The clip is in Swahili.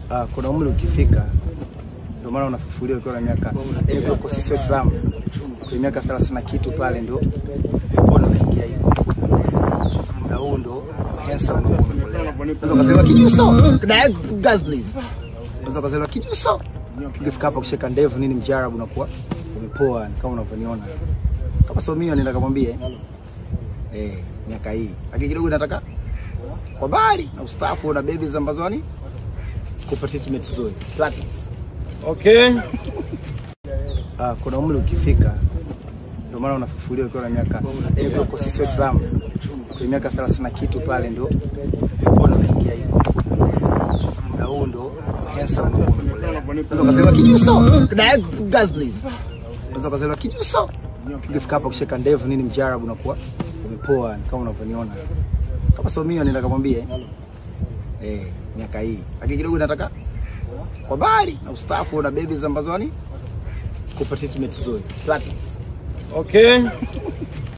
Ah, kuna umri ukifika ndio maana unafufuliwa ukiwa na miaka yaani kwa kwa sisi Waislamu kwa miaka 30 na kitu pale ndio mbona unaingia hivyo. Sasa muda huu ndo handsome ndio umepolea. Unaweza kusema kijuso. Guys please. Unaweza kusema kijuso. Ukifika hapa kushika ndevu nini mjarabu unakuwa umepoa kama unavyoniona. Kama sio mimi nenda kamwambie eh miaka hii. Lakini kidogo nataka kwa bali na ustaafu na babies ambazo yani kupa treatment nzuri. Platinum. Okay. Ah, kuna umri ukifika ndio maana unafufuliwa ukiwa na miaka yaani kwa kwa sisi Waislamu kwa miaka 30 na kitu pale ndio mbona unaingia hivyo. Sasa muda huu ndo handsome ndio umepolea. Unaweza kusema kijuso. Guys please. Unaweza kusema kijuso. Ukifika hapa kushika ndevu nini mjarabu unakuwa umepoa kama unavyoniona. Kama sio mimi nenda kamwambie eh miaka hii. Lakini kidogo nataka kwa bali na ustaafu na babies ambazo yani kupa treatment nzuri. Platinum. Okay.